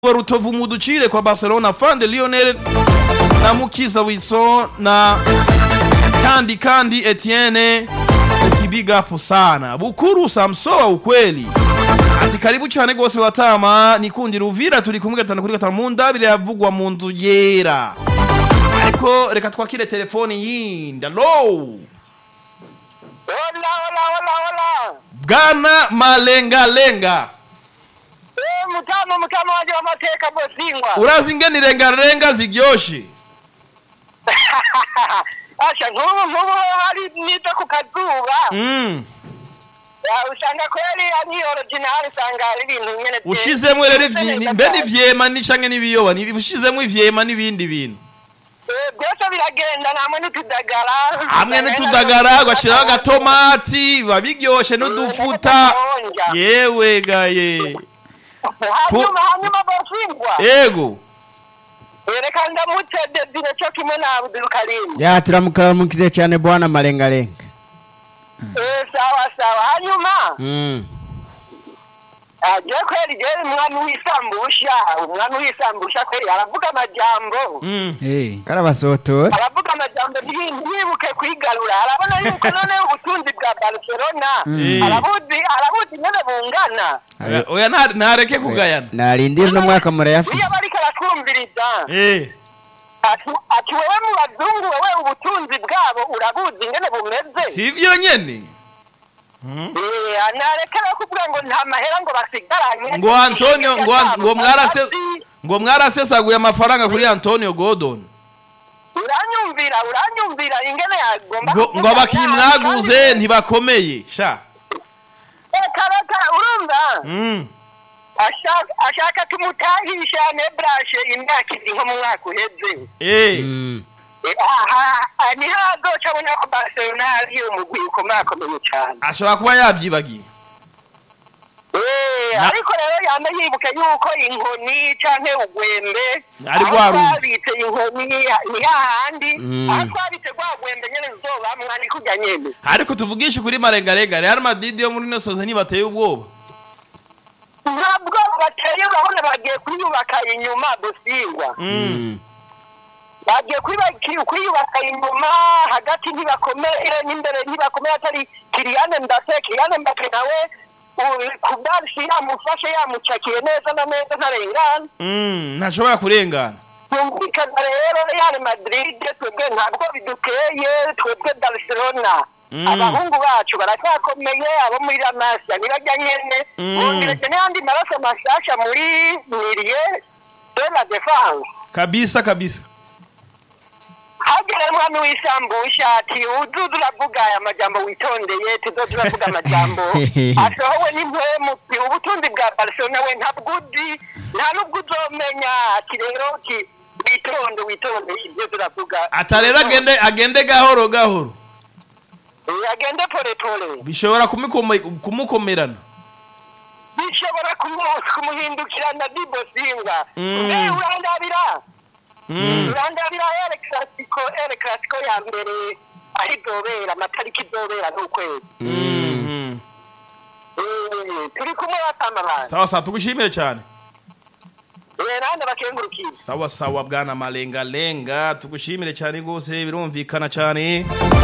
wa Rutovu muducire kwa Barcelona Fande Lionel na Mukiza Wilson na kandi kandi Etienne ati big up sana Bukuru Samsoa ukweli ati karibu cyane gose watama nikundira Uvira turi kumwe gatanu kuri gatanu mu ndabire yavugwa mu nzu yera ariko reka twakire telefoni yindi allo Hola, hola, hola, hola. Bwana Malenga Lenga Eh, mutama mutama wanje w'amateka bosingwa. urazi ingene irengarenga ziryoshe Asha nk'ubu nk'ubu hari nita ku kazuba. mm. Ya, usanga kweli ari original usanga ari ibintu nyene. bye- ushizemwo rero bimeze ivyi- neza mbe cyane. n'ivyema n'ishange n'ibiyoba ni- ushizemwo ivyema n'ibindi bintu Eh, byose biragenda namwe n'utudagara. hamwe n'utudagara ugashiraho agatomati biba biryoshe n'udufuta yewe gaye Hanyuma hanyuma bosingwa. ego Reka ndamutse Desire cyo kimwe na Abdul Karim. ya turamukaramukize cyane bwana malengalenga Eh, sawa sawa. Hanyuma mm. aje kweli je umwami w'isambusha umwami w'isambusha kweli aravuga amajambo Mm. hey. karabasotora aravuga amajambo n'ibindi yibuke kwigarura arabona yuko none ubutunzi bwa barcelona Mm. arabuzi arabuzi nyene bungana Oya- oya nta- ntareke kugayana narindira uno mwaka iyo murayafise bariko aratwumviriza Eh, ati- ati wewe mu bazungu wewe ubutunzi bwabo urabuzi ingene bumeze sivyo nyene Eh, nareke rero kuvuga ngo nta mahera ngo basigaranye ngo antonio ngo an- ngo mwarase Ati, ngo mwarasesaguye amafaranga kuri antonio gordon uranyumvira uranyumvira ingene yagomba ngo kuvuga ngo abakinyi nabi, mwaguze kandi- ntibakomeye sha reka reka urumva Mm. ashaka ashaka tumutahisha nebrashe imyaka ibiri nko mu mwaka uheze Eh, mm. Eh, aha aha, niho azoca abona ko barcelona ari umugwi ukomakomeye cyane ashobora kuba yavyibagiye Eh, Na- ariko rero yame yibuke yuko inkoni canke ugwembe Ari aho rwa ruzi. twabitse inkoni ni hahandi Mm. aho twabitse rwa gwembe nyene ruzobamwa ni kurya nyene ariko tuvugishe kuri marengarenga real madrid yo muri ino soze ntibateye ubwoba ntabwo bateye urabona bagiye kwiyubaka inyuma gusingwa Mm. bagiye kwiba- kwiyubaka inyuma hagati ntibakomeye n'imbere ntibakomeye atari kiriyane mbate kiriyane mbate nawe u- ku bwarisi yamufashe yamucakiye neza na neza ntarengana Mm, ntashobora kurengana yumvikana rero real madrid twebwe ntabwo bidukeye twebwe barcelona Mm. abahungu bacu baracyakomeye abo muri la masia nibajya nyene Mm. bongeretse n'ayandi maraso mashasha muri mirie de la defense kabisa kabisa hagera umwami w'isambusha ati uzuza uravuga aya majambo witondeye tuzoza uravuga amajambo asohowe n'impwemu ti ubutunzi bwa barcelona we ntabwo uzi nta n'ubwo uzomenya ati rero ti witonde witonde ibyo turavuga ata rero agende agende gahoro gahoro Eh, agende pole pole bishobora kumukome- kumukomerana bishobora kumu- kumuhindukirana dibosinga Mm. Eh, urandabira Mm. urandabira ere clasico ere clasico ya mbere aho izobera amatariki izobera n'ukwezi Mm. Eh, turi kumwe batama abantu sawa sawa tugushimire cyane nande bakengurukiye sawa sawa bwana malengalenga tugushimire cyane rwose birumvikana cyane